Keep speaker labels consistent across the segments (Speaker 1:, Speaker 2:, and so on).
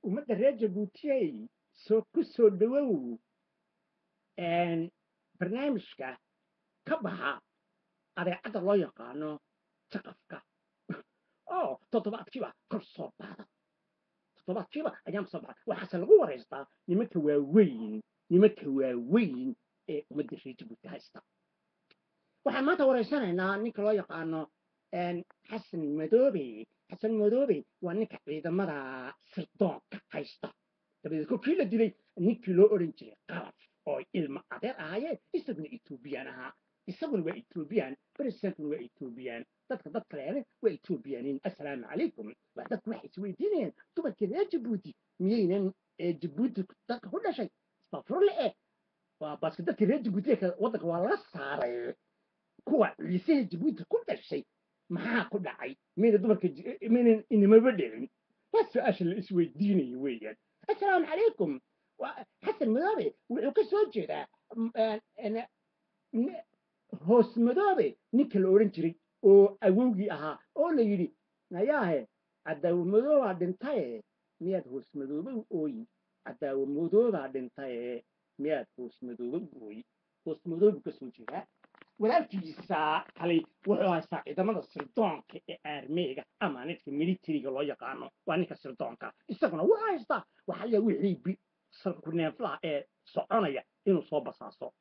Speaker 1: ummadda reer jabuutiyey soo ku soo dhowow een, barnaamijka ka baxa adeecadda loo yaqaano jaqafka oo toddobaadkiiba kor soo baada toddobaadkiiba ayaan soo baxa waxaase lagu waraystaa nimanka waaweyn nimanka waaweyn ee ummadda reer jabuuti haysta waxaan maanta waraysanaynaa ninka loo yaqaano een, xasan madoobe xasan madoobe waa ninka ciidamada sirdoonka haysta dabadeed kolkii la dilay ninkii loo odhan jiray qalab oo ilmo adeer ahaayeen isaguna etoobiyaan ahaa isaguna waa etoobiyaan presidentuna waa etoobiyaan dadka dad kaleene waa etoobiyaaniin assalaamu calaykum waa dadku waxay isweydiinayaan dumarkii reer jabuuti miyaynan ee jabuuti dadka ku dhashay isbafurle eh waa baaske dadkii reer jabuuti waddanka waa laga saaray kuwa ciisaha jabuuti ku dhashay maxaa ku dhacay mayna dumarka j- maynan inimaba dhicin waa su-aasha la isweydiinayo weeyaan assalaamu calaykum waa xasan madoobe wuxuu ka soo jeedaa m- een- een- n- hoos madoobe ninka la odhan jiray oo awowgii ahaa oo la yidhi nayaahe cadaawo madoobaa dhintaye miyaad hoos madoobe u ooyi cadaawo madoobaa dhintaye miyaad hoos madoobe u ooyi hoos madoobu ka soo jeedaa walaalkiisa kale wuxuu haystaa ciidamada sirdoonka ee aarmeega ama ninka militariga loo yaqaano waa ninka sirdoonka isaguna wuxuu haystaa waxaa la wixii bi sarkuneeflaha ee soconaya inuu soo basaaso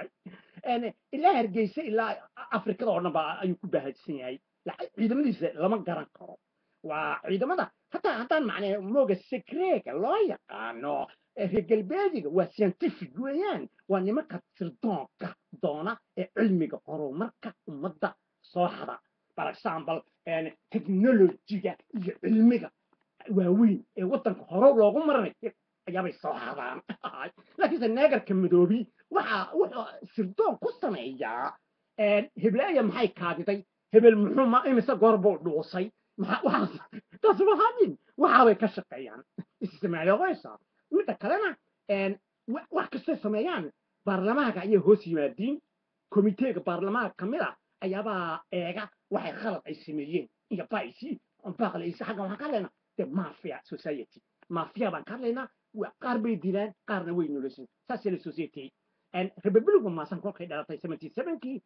Speaker 1: Een, ilaa hargeysa ilaa afrikada oo dhan ba ayuu ku baahadsan yahay Lacag- ciidamadiisa lama garan karo waa ciidamada hataa haddaan macnee mooga secreega loo yaqaano ee reer galbeediga waa scientific weeyaan waa nimanka sirdoonka doona ee cilmiga horumarka ummadda soo hada for example een, technologiga iyo cilmiga waaweyn ee waddanka hore loogu maranay ayaabay soo hadaan laakiinse neegarka madoobi waxa wuxuu sirdoon ku sameeyaa een, heblaaya maxay kaadiday hebel muxuu ma imise goor buu dhuusay maxaa waxaas taas mahadin waxaabay ka shaqeeyaan isticmaalooysa midda kalena een, wa- wax kastay sameeyaan baarlamaanka ayay hoos yimaadiin komiteega baarlamaanka ka mid a ayaabaa eega waxay khalad ay sameeyeen iyo baisi baaqlaysa xagga waxaan ka hadlaynaa de mafia society mafia baan ka hadlaynaa wa- qaar bay dilaan qaarna way noloshin saasay la society republicu maasan kolkay dhalatay seventy sevenkii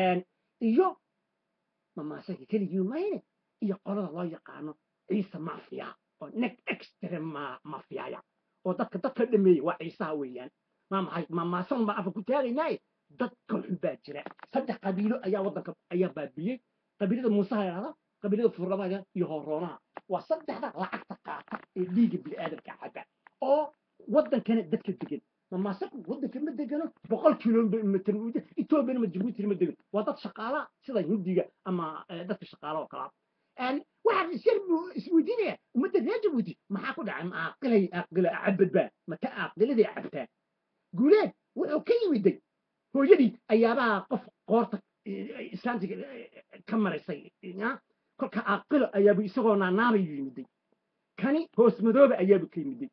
Speaker 1: iyo mamaasanka keligii mayne iyo qolada loo yaqaano ciise mafia oo nek extrema mafiaya oo dadka dadka dhameeyey waa ciisaha weeyaan ma maxay mamaasan baa afa ku taagaynaaye dadka xun baa jira saddex qabiilo ayaa waddanka ayaa baabiyey qabiilada muusaha yidhahda qabiilada furlamaga iyo horoonaha waa saddexda lacagta qaata ee dhiiga bini'aadamka caba oo waddankana dadka degan mamaasanku waddanka ma degano boqol kilomitr etoobiyana ma jabuutina ma degan waa dad shaqaala sida hindiga ama eh, dadka shaqaala oo kalaa waxaan isyar buu isweydiinaya ummadda reer jabuuti maxaa ku dhacay ma aaqilay aaqila cabadbaa mata aaqiladay cabtaa guuleed wuxuu ka yimiday hooyadii ayaabaa qof qoorta eh, islaantiga eh, ka maraysay ya kolka aaqilo ayaabu isagoo naanaabay yimiday kani hoos madooba ayaabu ka yimiday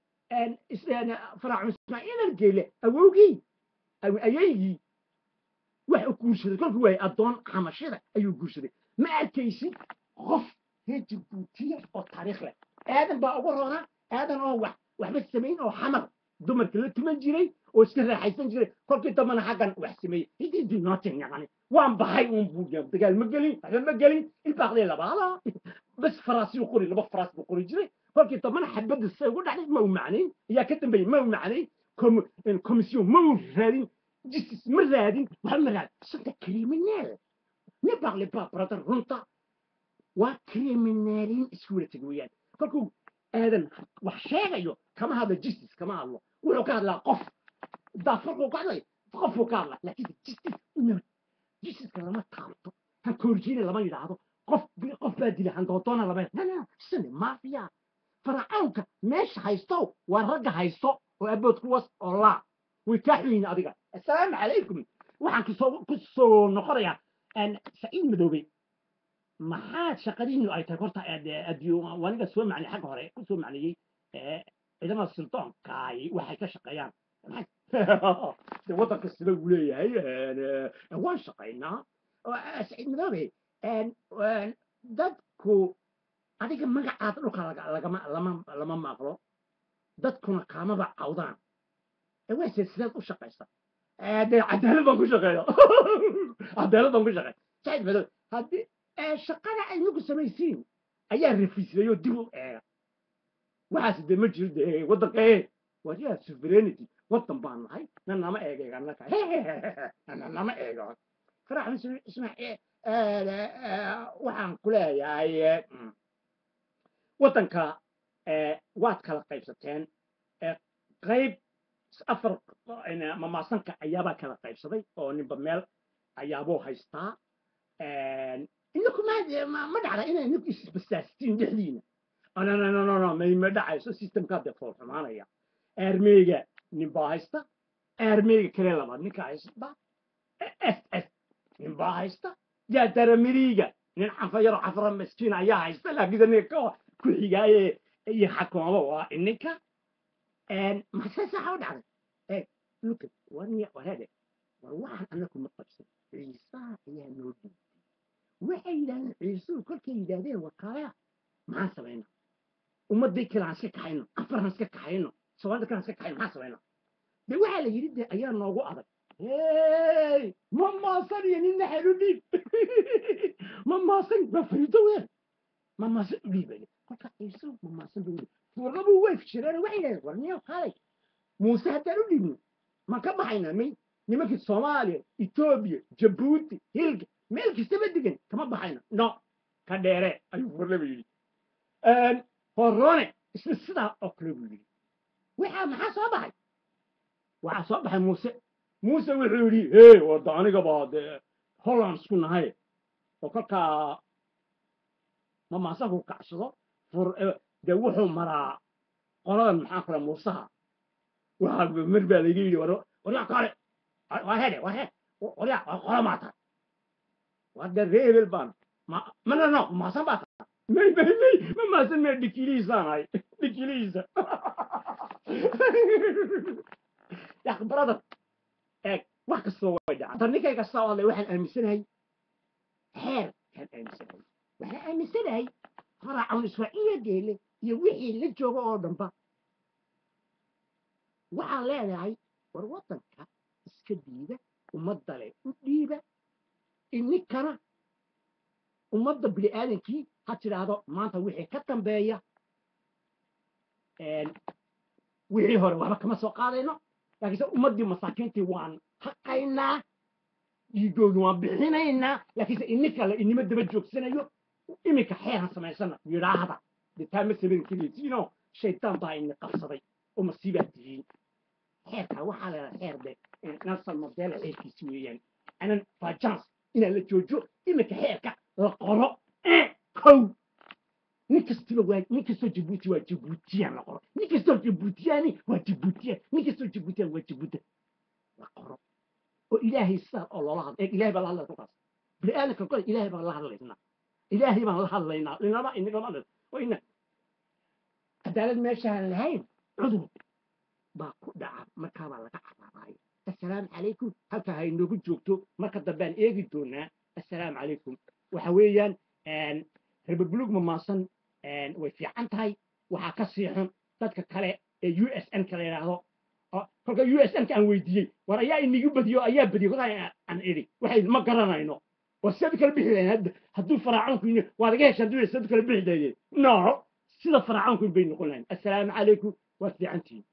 Speaker 1: faraacu ismaaciil argeyle awowgii aw- ayaygii wax u guursaday kolkuu waayay addoon xamashida ayuu guursaday ma arkaysid qof reer jabuutiya oo taariikh leh aadan baa ugu roonaa aadan oo wax waxba samayn oo xamar dumarka la tuman jiray oo iska raaxaysan jiray kolkii dambana xaggan wax sameeyey hididi nootin yaqani waan baxay uun buu yiri dagaal ma gelin waxba ma gelin ilbaaqlee labaala bas faraasiyuu qori laba faraas buu qori jiray kolkii dambana xabadda say ugu dhacday ma u macnayn ayaa ka dambeeyey ma u macnayn komisyon ma u raadin justice ma raadin waxba ma raadin santa criminal ne parle pas brother runta waa criminalin isku wada teg weeyaan kolkuu aadan wax sheegayo kama hadlo justice kama hadlo wuxuu ka hadlaa qof daafarkuu ka hadlay qofuu ka hadlaa laakiin justice no justiceka lama taabto hankoorjiina lama yidhaahdo qof qof baa dila handoodoona lama yidhahdo sani mafia faracawnka meesha haysto waa ragga haysto oo abood kuwas oo laa way kaa xuyiin adiga assalaamu calaykum waxaan kusoo kusoo noqonayaa saciid madoobe maxaad shaqadiinu ay tahay horta waniga soo macnay xagga hore ku soo macneeyey ciidamada suldoonkaay waxay ka shaqeeyaan de waddanka sida uu leeyahay waan shaqaynaa saciid madoobe dadku adiga magacaada dhulka laga- lagama lama lama maqlo dadkuna kaamaba cawdaan ee waa silsilad u shaqaysa dee cadaalad baan ku shaqeeya cadaalad baan ku shaqeeya said madow haddii shaqada ay nagu samaysiin ayaa rafisayoo dib u eega waxaas dee ma jiro dee waddanka ee wariyaa sovereignty waddan baan nahay na nama eegayga annaka na nama eego farax ismaaciil waxaan ku leeyahay waddanka waad kala qaybsateen qayb afar mamaasanka ayaabaa kala qaybsaday oo ninba meel ayaabuu haystaa inaku ma ma dhacda inay ninku isbasaastiin dhexdiina no ma dhacayso systemkaa dee fool xumaanaya aarmeyga ninbaa haysta aarmeyga kale labaad ninka haysta s s ninbaa haysta yaa daramiriiga nin canfayaro cafra miskiin ayaa haysta laakiinse ninka ku xigaaye iyo xakumaba waa ininka maxse saxa u dhacday eeg luka warniya warede war waxaan anaku ma qabsan ciisaha ayaa noo dhiibtay waxay yidhahdeen ciisuhu kolkay yidhaahdeen wakaalaya maxaan samaynaa ummadii kale aan iska kaxayno afaraan iska kaxayno soomaalida kale aan iska kaxayno maxaan samaynaa de waxaa la yidhi de ayaa noogu adag hey ma maasan iyo nin naxel u dhiib ma maasan waa fariido weer ma maasan u dhiibay kolka ciisuhu ma maasan buu furnabu way fishireen waxay yidhahdeen war niyo kaalay muuse haddaan u dhiibno ma ka baxaynaa may nimankii soomaaliya etoobiya jabuuti hilga meel kastaba degan kama baxayna no ka dheere ayuu furnaba yidhi horone isna sidaa oo kale buu yidhi waxaa maxaa soo baxay waxaa soo baxay muuse muuse wuxuu yidhi hey wada anigaba dee holland isku nahay oo kolkaa mamaasanku kacsado fur dee wuxuu maraa qoladan maxaa kale muusaha waxaa mar baa layga yidhi waryaa kale waa hedhe waa he waryaa waa qola maa tahay waa dee ree hebel baan ma no no maasan baa tahay may may may ma maasan mee dhikilihiisaan ahay dhikilihiisa yak brother eeg wax kastoo way dhaca ta ninkay kasta oo hadlay waxaan aaminsanahay xeer kaan aaminsanahay waxaan aaminsanahay faracawn israa'iila geele iyo wixii la jooga oo dhanba waxaan leenahay war waddanka iska diida ummadda leh u dhiiba ininkana ummadda bini aadankii ha tidhaahdo maanta wixii ka dambeeya wixii hore waxba kama soo qaadayno laakiinse ummaddii masaakiintii waan haqaynaa dhiigoodu waan bixinaynaa laakiinse ininka le inima daba joogsanayo iminka xeeran samaysana yidhaahda dee taa ma samayn karaysiinoo shaydaan baa ini qabsaday oo masiibaa tihiin xeerkaa waxaa leedahay xeer de nelson mandela xeerkiisi weeyaan anan fajans inaa la joojo iminka xeerka la qoro kow nin kastiba waa nin kastoo jabuuti waa jabuutiyaan la qoro nin kastoo jabuutiyaani waa jabuutiyaan nin kastoo jabuutiyaan waa jabuuta la qoro oo ilaahay sidaa oo loola hadla ilaahay baa la hadlaya kolkaas bini aadamka kole ilaahay baan la hadlaynaa ilaahay baan la hadlaynaa inama inagama hadlayno waa ina cadaalad meeshaan lahayn cudur baa ku dhaca markaabaa laga caraabaaya assalaamu calaykum halkaa ha inoogu joogto marka dambaan eegi doonaa assalaamu calaykum waxa weeyaan rebabulug mamaasan way fiican tahay waxaa ka sii xun dadka kale ee u s n ka la yidhaahdo kolka u s n ka aan weydiiyey war ayaa inigu badiyo ayaa badiyey kolkaa aan idhi waxay ma garanayno war sidaad kala bixi lahayn hadda hadduu faraacanku yini waad iga heshaan duu sidaad kala bixi lahaydeen no sida faraacanku bay noqon lahayn assalaamu calaykum waad fiicantihiin